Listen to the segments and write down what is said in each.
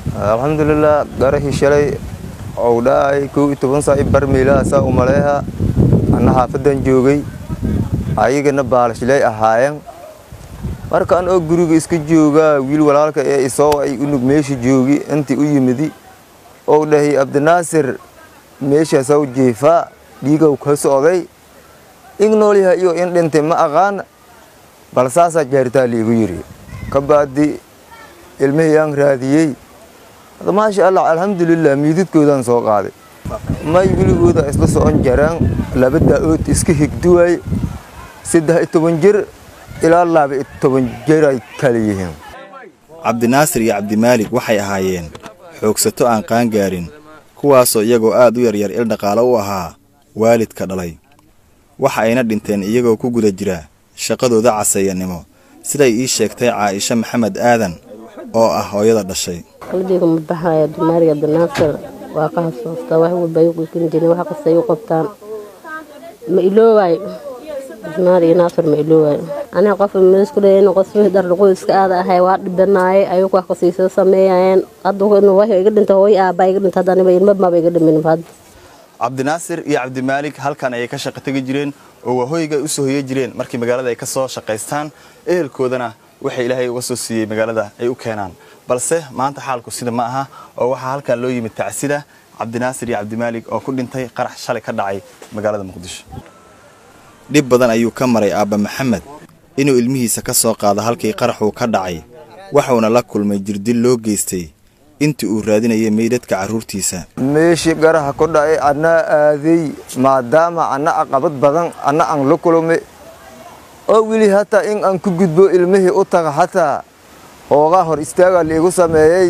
alxamdulilah garahii shalay ou dhaay kow iyo toban saa i bar meelahaasaa u maleeha anna xaafadan joogay ayagana baalashilay ahaayeen markaan oo guriga iska joogaa wiil walaalka ee isoo ay unug meesha joogi intii u yimidi ou dhahay abdinaasir meeshaasaw jeefaa dhiigow ka socday ing noolyaha iyo in dhintay ma aqaan bal saasaa jaaritaa liigu yidhi ka baadi ilmihiyaan raadiyey maasha allah alxamdulilah miididkoodaan soo qaaday may wiligooda isla socon jaraan laba daa-ood iska higduwaay saddex iyo toban jir ilaa laba iyo toban jir ay kala yihiin cabdinaasir iyo cabdimaalig waxay ahaayeen xoogsato aan qaangaarin kuwaasoo iyagoo aad u yaryar il dhaqaalo u ahaa waalidka dhalay waxa ayna dhinteen iyagoo ku guda jira shaqadooda caseeyanimo siday ii sheegtay caaisha maxamed aadan oo ah hooyada dhashay qalbiga ma baxaaya dumaariga abdinaasir waa ka hasuustaa wax walba ay u qulkin jireen wax kasta ay u qabtaan ma iloowaay dumaar iyo naasir ma iloowaay aniga qof meesku leeyahay qof dhar dhaqo iska aada ahay waa dhibanaayay ayuu wax kasiisa sameeyayeen hadda wax iga dhinta hooy aabaa iga dhinta hadda aniba ilma maba iga dhimin hadda cabdinaasir iyo cabdimaalig halkan ayay ka shaqo tegi jireen oo waahoyga ay u soo hoye jireen markii magaalada ay ka soo shaqaystaan ehelkoodana waxay ilaahay uga soo siiyey magaalada ay u keenaan balse maanta xaalku sida ma aha oo waxaa halkan loo yimid tacsida cabdinaasir iyo cabdimaalig oo ku dhintay qarax shalay ka dhacay magaalada muqdisho dhib badan ayuu ka maray aabba maxamed inuu ilmihiisa ka soo qaado halkii qaraxuu ka dhacay waxuuna la kulmay jirdil loo geystay intii uu raadinayay meydadka carruurtiisa meeshii garaha ku dhacay annaa aaday maadaama anna aqabad badan anna aan la kulmay oo weli hataa in aan ku gudbo ilmihii u taga hataa hoogaa hor istaagaa liigu sameeyey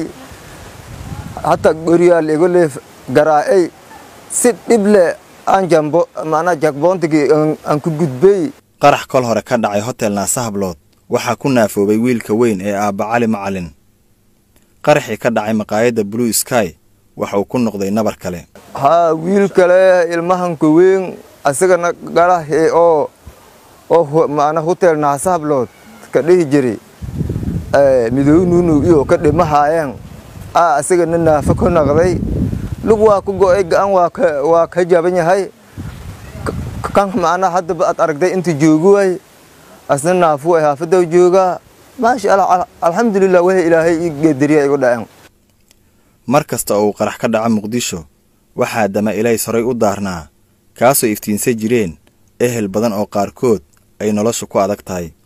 hataa goriyaa liigu leef garaa'ay si dhib leh aan jambo maanaa jagboontigii aan ku gudbay qarax kol hore ka dhacay hotel naasahablood waxaa ku naafoobay wiilka weyn ee aabba cali macalin qaraxii ka dhacay maqaayadda blue sky waxa uu ku noqday nabar kale haa wiil kale ilmahanka weyn asagana garahi oo oo maana hotel naasahablood ka dhihi jiray midoobe nuunuw iyo ka dhimahaayeen aa asagana naafo ka noqday lug waa ku go'ay ga-an waa ka jaban yahay kan macnaa haddaba aad aragday inta joogi waay asna naafu ay haafadaw joogaa maasha allah alxamdulilah waxa ilaahay ii geedariya igu dhaceen mar kasta oo uu qarax ka dhaco muqdisho waxaa dama ilays horay u daarnaa kaasoo iftiinsan jireen ehel badan oo qaarkood ay noloshu ku adag tahay